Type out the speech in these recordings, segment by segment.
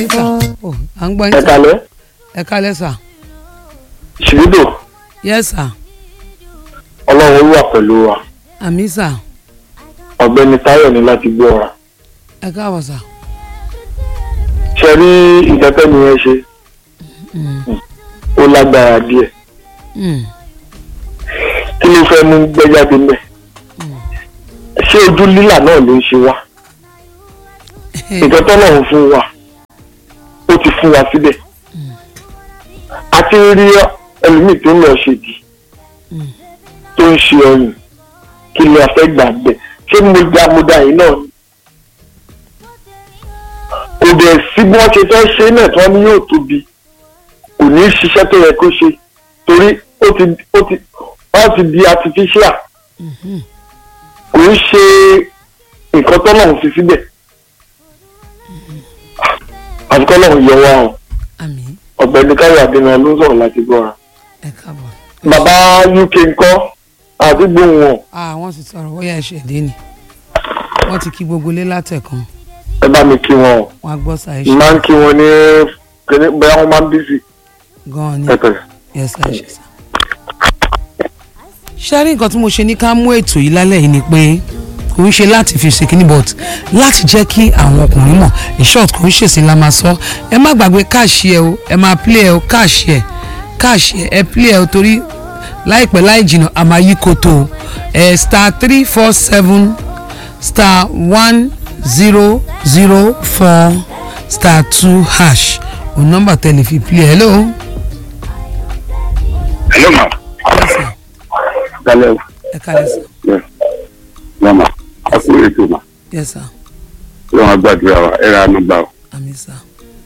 yín sà Ó, à ń gbọ́ yín ẹ sà kalẹ́ ẹ kálẹ̀ sà ṣìrídò yes sà ọlọ́run wà pẹ̀lú wa àmì sà ọ̀gbẹ́ni táyọ̀ ní láti gbé ọ̀rà ẹ káàbọ̀ sà ṣe rí ìtẹ́tẹ́ mi yẹn ṣe ó lágbára díẹ̀ Mm. kí ló fẹ́ mú gbẹ́jáde mẹ́ ṣé ojú lílà náà ló ń ṣe wá nǹkan tọ́lọ́run fún wa ó ti fún wa síbẹ̀ àti rí ẹlòmíì tó ń lọ ṣèdí tó ń ṣe ọyàn kí ni a fẹ́ gbà bẹ̀ ṣé mo dá mo dá yìí náà ni kò dẹ̀ sí bí wọ́n ṣe fẹ́ ṣe náà tí wọ́n ní yóò tóbi kò ní í ṣiṣẹ́ tó yẹ kó ṣe torí ó ti ó ti wọ́n ti di artificial kò ń ṣe nǹkan tọ́lọ́run fi síbẹ̀ àti kọ́lọ́run yọ wá o àmì ọ̀gbẹ́ni káyọ̀ adéná ló ń sọ̀rọ̀ láti gbọ́ra ẹ káàbọ̀ bàbá uk ńkọ́ àti gbóhùn wọn ah wọ́n ti sọ̀rọ̀ bóyá ẹ̀ṣẹ̀ dé ni wọ́n ti kí gbogbo lé látẹ̀kan ẹ bá mi kí wọn o wọ́n á gbọ́ sà ẹ n máa ń kí wọn ní kíní bóyá wọn máa ń bísí gan-an ni ẹ pẹ̀lẹ́. yes sà ẹ ṣe sà. ṣé rí nǹkan tí mo ṣe ní ká mú ètò yìí lálẹ́ yìí ni pé kò ń ṣe láti fi ṣe kíní but láti jẹ́ kí àwọn ọkùnrin mọ̀ in short kò ń ṣèṣe la máa sọ ẹ má gbàgbé káàṣì ẹ o ẹ máa play ẹ o káàṣì ẹ káàṣì ẹ ẹ play ẹ o torí láìpẹ́ láì jìnnà a máa yí koto o ẹ star three four seven star one zero zero four star two hash o nọ́mbà tẹ́lẹ̀ fi play hello. hello ma yes sir dalẹ o ẹ kálẹ̀ sir yes mama a kú ètò ma yes sir lọ́wọ́n agbàdúrà wa ẹ̀rọ anúgbà o àmì sir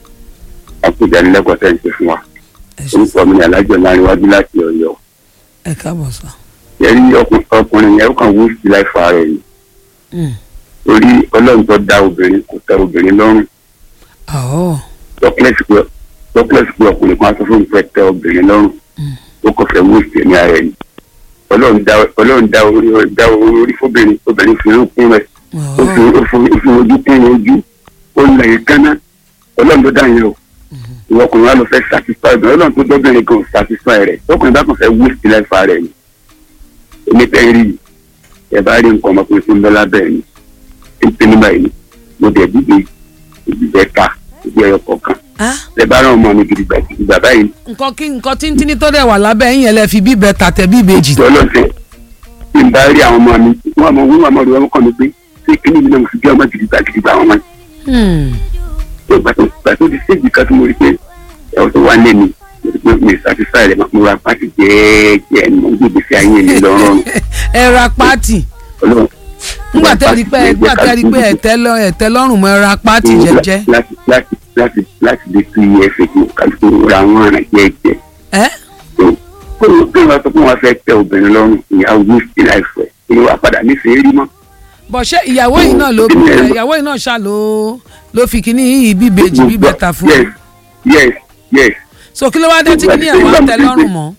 a kú ìdánilẹ́kọ̀ọ́ tẹ̀ ń ṣe fún wa ẹ ṣe orúkọ mi ní alájọ láàrin wájú láti ọ̀yọ́ ẹ káàbọ̀ sir. yẹrí ọkùnrin yẹn ó kàn wó sí láìfa rẹ̀ ni Mm. torí ọlọ́run tó dá obìnrin kò tẹ́ obìnrin lọ́rùn Oh. dọ́kílẹ̀sì pé dọ́kílẹ̀sì pé ọkùnrin kan sọ fún mi fẹ́ tẹ́ obìnrin lọ́rùn ó kàn fẹ́ wó sí ẹ̀mí ara ẹ̀ ni ọlọ́run dá ọlọ́run dá orí dá orí fóbìnrin obìnrin fi ń kún rẹ̀ ó fi Oh. ó fi ó fi ojú kún ojú ó ń lẹ̀ kánná ọlọ́run tó dá yẹn o ìwọ ọkùnrin wa ló fẹ́ satisfy obìnrin ọlọ́run tó dọ́bìnrin kan ò satisfy rẹ̀ ọkùnrin bá kàn fẹ́ wó sí láìfa rẹ̀ ni èmi tẹ́ rí i ẹ bá rí nǹkan ọmọkùnrin tó ń bẹ lábẹ́ ẹ̀ ni tí ń pè ní báyìí ni mo dẹ̀ dìde ìdìbẹ̀ ta ìdí ẹyọ kọ̀ọ̀kan Ah, ẹ bá rán ọmọ mi gidigba gidigba báyìí nǹkan kí nǹkan tíntínní tó dẹ̀ wà lábẹ́ yín yẹn lẹ fi bíbẹ tàtẹ̀ bí ìbejì. tí ọlọ́sẹ̀ tí n bá rí àwọn ọmọ mi wọn àmọ́ wọn àmọ́ rẹ̀ wọ́n kàn mí pé ṣé kíní mi náà mo fi bí ọmọ gidigba gidigba àwọn ọmọ yìí Hmm. tó gbà tó gbà tó di séjì kan tó mo rí pé ẹ̀wọ̀n tó wà lé mi mo rí pé mi satisfy rẹ̀ mo ra pàtì jẹ́ẹ́jẹ́ ni mo ń gbé ìgbésí ayé mi lọ́rùn ẹ ra pátì ọlọ́run nígbà tẹ́ rí pé nígbà tẹ́ rí pé ẹ̀tẹ́ lọ ẹ̀tẹ́ lọ́rùn mọ́ ẹ ra pátì jẹ́jẹ́. láti láti láti láti lè fi ẹsẹ̀ tó kálukú ra wọn àrà jẹ́ẹ́jẹ́ ẹ tó kó o kí wọn sọ pé wọn fẹ́ tẹ obìnrin lọ́rùn ìyàwó ní sí láìfẹ́ kí wọn padà nífẹ̀ẹ́ rí mọ́. bọ̀ ṣé ìyàwó yìí náà ló bí ìyàwó yìí náà ṣá ló ló fi kíní yìí bíbejì bíbẹ ta fún yes yes yes so kí ló wá dé tí kíní ẹ̀ wá tẹ́ lọ́rùn mọ́.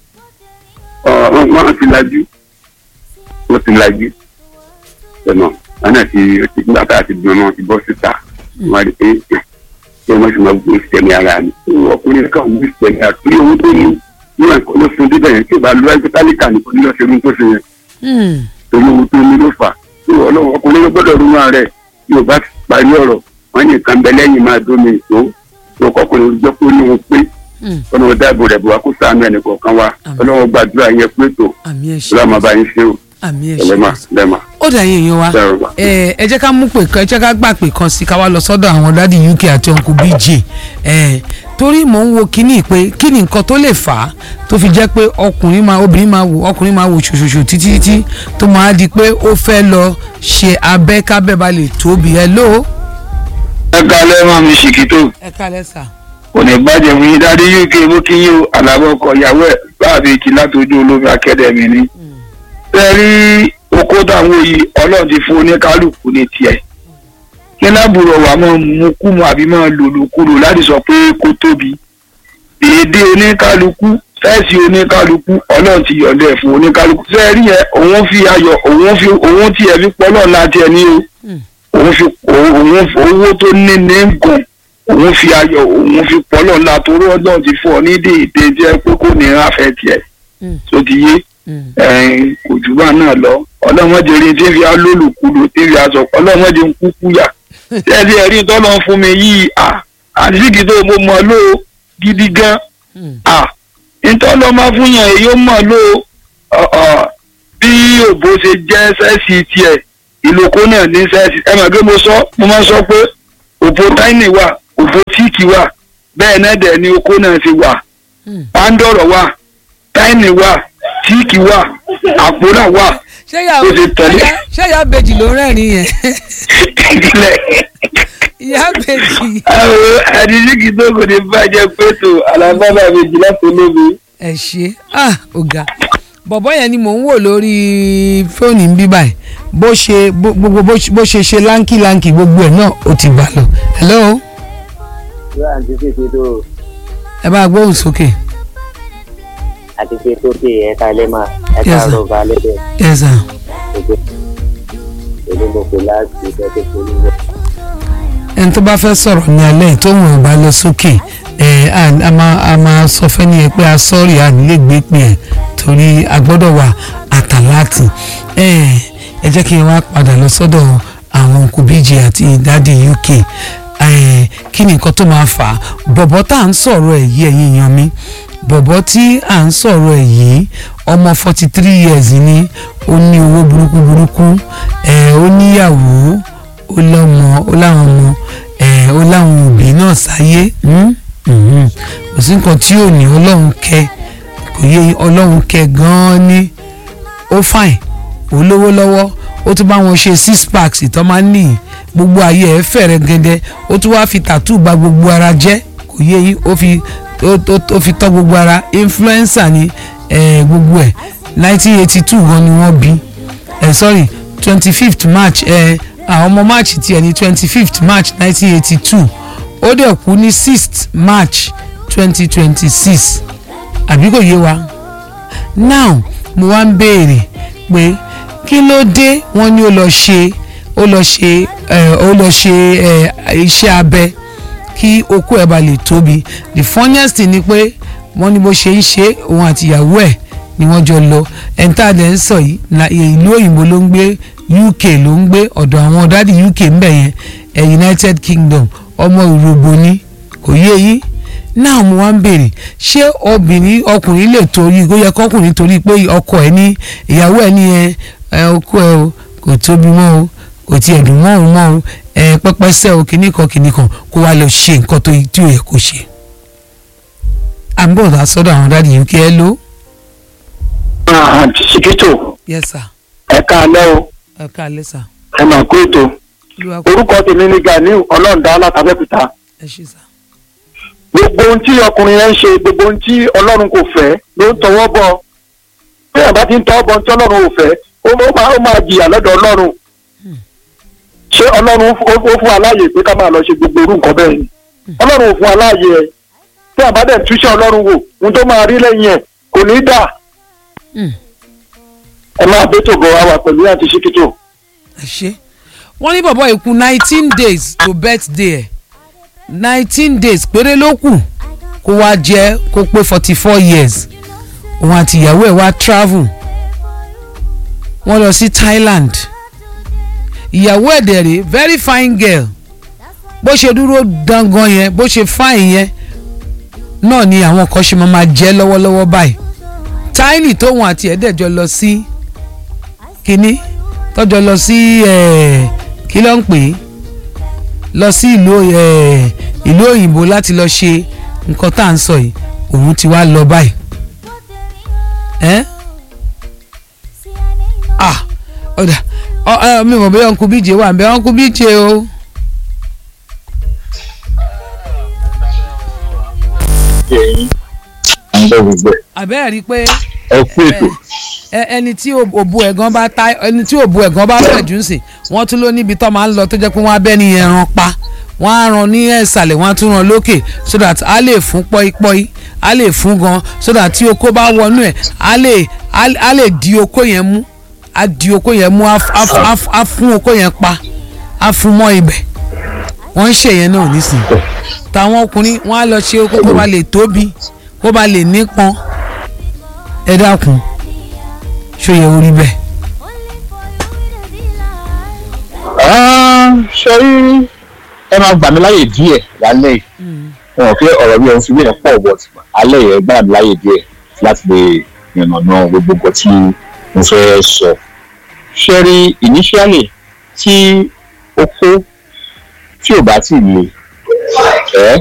ọ wọn ti lajú wọn ti lajú ẹnà wọn náà ti ti nígbà tá a ti dùn náà ti bọ́ síta wọn rí pé ṣé wọn sì máa gbé ìsẹ̀mí ara mi ọkùnrin kan gbé ìsẹ̀mí ara torí owó tó ní níwọ̀n nǹkan ló fún débẹ̀ yẹn tí ò bá lu ẹgbẹ́ tálíkà nìkan ní lọ́sẹ̀ rún tó ṣe yẹn Hmm. torí owó tó ní ló fà tí ọlọ́run ọkùnrin ló gbọ́dọ̀ rún ara rẹ̀ tí ò bá parí ọ̀rọ̀ wọn ní nǹkan bẹ lẹ́yìn máa dómi ìtó tó kọkùnrin jẹ́ pé ó ní òun pé Hmm. ọlọ́run dáàbò rẹ̀ bò wá kó ṣàánú ẹnì kọ̀ọ̀kan wa Àmín. ọlọ́run gbàdúrà yẹn pé tó àmì ẹ̀ ṣe ọlọ́run máa bá yín ṣe o àmì ẹ̀ ẹlẹ́mà ṣe. lẹ́mà ó dà yín èèyàn wa Bẹ́ẹ̀ wà. ẹ ẹ jẹ́ ká mú pè kan ẹ jẹ́ ká gbà pè kan sí ká wá lọ sọ́dọ̀ àwọn dádì uk àti uncle bj ẹ torí mò ń wo kínní pé kí ni nǹkan tó lè fà á tó fi jẹ́ pé ọkùnrin máa obìnrin máa wò ọkùnrin máa wò ṣòṣòṣò títí títí tó máa di pé ó fẹ́ lọ ṣe abẹ́ kábẹ́ bá lè tóbi ẹ ló. ẹ kalẹ́ máa mi ṣìkìtò ẹ kálẹ̀ sà. kò ní bàjẹ́ fún yín dáadé uk mú kí yín o àlàbọ̀ ọkọ̀ ìyàwó ẹ̀ báàbí kí látọjú olómi akẹ́dẹ̀mí ni. bẹ́ẹ̀ rí oko táwọn yìí ọlọ́run ti fún oníkálukú ní tiẹ̀. kí lábùrọ̀ wà máa mú kú mu àbí máa lòlò kúrò láti sọ pé kó tóbi. èdè oníkálukú fẹ́ẹ̀sì oníkálukú ọlọ́run ti yọ̀ǹda ẹ̀ fún oníkálukú. fẹ́ẹ́ rí yẹn òun fi ayọ̀ òun fi òun tiẹ̀ fi pọ́ náà láti ẹ̀ ní o òun fi òun owó tó ní ní gùn òun fi ayọ̀ òun fi pọ́lọ̀ ńlá torí ọlọ́run ti fún ọ ní déédé jẹ́ pé kò ní ráfẹ́ tiẹ̀ Mm. tó ti yé Mm. ẹ̀ẹ́n, kò jù bá náà lọ ọlọ́mọdé rí tí ń fi alólùkulù tí ń fi aṣọ ọlọ́mọdé ń kúkú yà ẹ̀rí ẹ̀rí tọ́lọ́ fún mi yìí à àdìsíkì tó mo mọ̀ ló gidi gan Mm. à ntọ́lọ́ máa fún yàn èyí ó mọ̀ ló ọ̀, ọ̀, bí òbó ṣe jẹ́ sẹ́ẹ̀sì tiẹ̀ ìlòkó náà ní sẹ́ẹ̀sì ẹ mọ̀ pé mo sọ mo máa sọ pé òbó táìnì wà òbó tíìkì wà bẹ́ẹ̀ náà dẹ̀ ni okó náà ti wà Mm. pàǹdọ̀rọ̀ wà táìnì wà tíìkì wà àpòrà wà ṣé ìyá Ó ti tẹ̀lé. ṣé ìyá bèjì ló ń rẹ́rìn yẹn ìdílé ìyá bèjì àwọn àdìsíkì tó kò ní bàjẹ́ pẹ̀tò alábàbà méjì láti olómi. ẹ ṣe ah ọ̀gá bọ̀bọ̀ yẹn ni mò ń wò lórí fóònù ń bí báyìí bó ṣe bó- gbogbo bó ṣe- bó ṣe ṣe láǹkì láǹkì gbogbo ẹ̀ náà ó ti gbà lọ hello yóò àti tètè tó ẹ bá gbóhùn sókè àti tètè tó dé ẹ̀ka lẹ́mà Yes, ẹ̀ka sir. rọ̀bà lẹ́dẹ̀ yes sir. gbogbo èmi mo pè láti ìfẹ́ tó polú rẹ̀. ẹni tó bá fẹ́ sọ̀rọ̀ ní alẹ́ tó wọ̀n bá lọ sókè ẹ̀ à- a máa a máa sọ fẹ́ni yẹn pé a sọ́ọ̀rì à nílé gbé pé ẹ̀ torí a gbọ́dọ̀ wà àtàláàtì ẹ̀ ẹ jẹ́ kí n wá padà lọ sọ́dọ̀ àwọn kùbíjì àti ìdádì UK ẹ̀ kí ni nǹkan tó máa fà á bọ̀bọ̀ tá à ń sọ̀rọ̀ ẹ̀ yí ẹ̀yìn yan mi bọ̀bọ̀ tí à ń sọ̀rọ̀ ẹ̀ yìí ọmọ forty three years ni ó ní owó burúkú burúkú ẹ̀ ó níyàwó ó lọ́mọ ó láwọn ọmọ ẹ̀ ó láwọn òbí náà sáyé mm, mhm. kò sí nǹkan tí ò ní ọlọ́run kẹ kò yé ọlọ́run kẹ gan-an ní ó fine ó lówó lọ́wọ́ ó tún bá wọn ṣe six packs ìtọ́ máa ń nìyí gbogbo ayé ẹ̀ fẹ̀rẹ̀ gẹ́gẹ́ ó tún wá fi tattoo bà gbogbo ara jẹ́ kò yé yín ó fi ó ó- ó fi tọ́ gbogbo ara influencer ni eh, gbogbo ẹ̀ nineteen eighty two gan ni wọ́n bí eh, sorry twenty fifth march eh, àwọn ọmọ march tiẹ̀ ní twenty fifth march nineteen eighty two ó dẹ̀ kú ní sixth march twenty twenty six àbí kò yé wa now mo wá ń béèrè pé kí ló dé wọ́n ní ó lọ ṣe ó lọ ṣe ẹ ó lọ ṣe ẹ iṣẹ́ abẹ kí okó ẹ̀ bá lè tóbi the funniest thing ni pé wọ́n ní bó ṣe ń ṣe òun àti ìyàwó ẹ̀ ni wọ́n jọ lọ ẹ̀ńtà dẹ̀ ń sọ yìí na- ìlú òyìnbó ló ń gbé UK ló ń gbé ọ̀dọ̀ àwọn dádì UK ń bẹ̀ yẹn ẹ̀ United Kingdom ọmọ ìrògbò ni kò yé yín náà mo wá ń béèrè ṣé obìnrin ọkùnrin lè torí kó yẹ kọkùnrin torí pé ọkọ ẹ ní ìyàwó ẹ ní ẹ ẹ ọkọ ẹ o kò tóbi mọ́ o kò tiẹ̀ dùn mọ́ òun mọ́ o ẹ pẹ́pẹ́sẹ́ o kìnnìkan kìnnìkan kó wá lọ ṣe nǹkan tó tí ò yẹ kó ṣe. à ń bọ̀ dá sọ́dọ̀ àwọn dáàdi UK ẹ ló. àǹtí ṣìkìtò yes sir ẹ̀ka alẹ́ o ẹ káalẹ́ sir ẹ mà kó ètò olúwa kú orúkọ tèmi ní Ganiu ọlọ́ọ̀dá látàbẹ́kúta ẹ ṣe sir. gbogbo ohun tí ọkùnrin yẹn ń ṣe gbogbo ohun tí ọlọ́run kò fẹ́ ló ń tọwọ́ bọ̀ bí àbá ti ń tọwọ́ bọ̀ ohun tí ọlọ́run ò fẹ́ ó ó máa ó máa jìyà lọ́dọ̀ ọlọ́run ṣé ọlọ́run ó ó fún aláàyè pé ká máa lọ ṣe gbogbo irú nǹkan bẹ́ẹ̀ ni ọlọ́run ò fún aláàyè ẹ̀ tí àbá dẹ̀ túṣẹ́ ọlọ́run wò ohun tó máa rí lẹ́yìn ẹ̀ kò ní dà Mm. ẹ máa bẹ́tò bọ̀ wá wà pẹ̀lú àti ṣíkítò. ẹ ṣe wọ́n ní bọ̀bọ̀ ìkú nineteen days to birthday ẹ̀ nineteen days péré ló kù kó wá jẹ́ kó pé forty four years òun àti ìyàwó ẹ̀ wá travel wọ́n lọ sí Thailand ìyàwó ẹ̀ dẹ̀ rèé very fine girl bó ṣe dúró dangan yẹn bó ṣe fine yẹn náà ni àwọn kan ṣe máa ma jẹ́ lọ́wọ́lọ́wọ́ báyìí Tiny tóun àti ẹ̀ dẹ̀ jọ lọ sí kínní tọ́jọ́ lọ sí eh, kí ló ń pè é lọ sí ìlú eh, ìlú òyìnbó láti lọ ṣe nǹkan tá à ń sọ yìí òun ti wá lọ báyìí ẹ́ ah ọ̀dà ọ ẹ mi mọ̀ bẹ́ẹ̀ ọ̀nkú bíje wà bẹ́ẹ̀ ọ̀nkú bíje o. àbẹ́ẹ̀ rí i pé ẹ kú ètò ẹ ẹni tí òbu ẹ̀gán bá ta ẹni tí òbu ẹ̀gán bá fẹ̀jú sí wọ́n tún ló níbi tó máa ń lọ tó jẹ́ pé wọ́n á bẹ́ ní ẹran pa wọ́n á ran ní ẹ̀sàlẹ̀ wọ́n á tún ran lókè so that a lè fún pọ́ípọ́í a lè fún gan so that tí oko bá wọnú ẹ̀ a lè a lè di oko yẹn mú a di oko yẹn mú a f- a f- a fún oko yẹn pa a fún mọ́ ibẹ̀ wọ́n ń ṣe yẹn náà nísìnyí tàwọn ọkùnrin wọn á lọ ṣe okó kó ba lè tóbi kó ba lè nípọn ẹ dákun ṣó yẹ orí bẹ́ẹ̀. ṣe rí ẹ máa gbà mí láyè díẹ̀ lálẹ́ yìí wọn ò fi ọ̀rọ̀ mi ò fi wíyẹn pọ̀ bọ̀ alẹ́ yẹn gbà mí láyè díẹ̀ láti lè yànnàná gbogbo nǹkan tí mo fẹ́ sọ. ṣe rí initially tí ó kó tí ò bá tì le ẹ́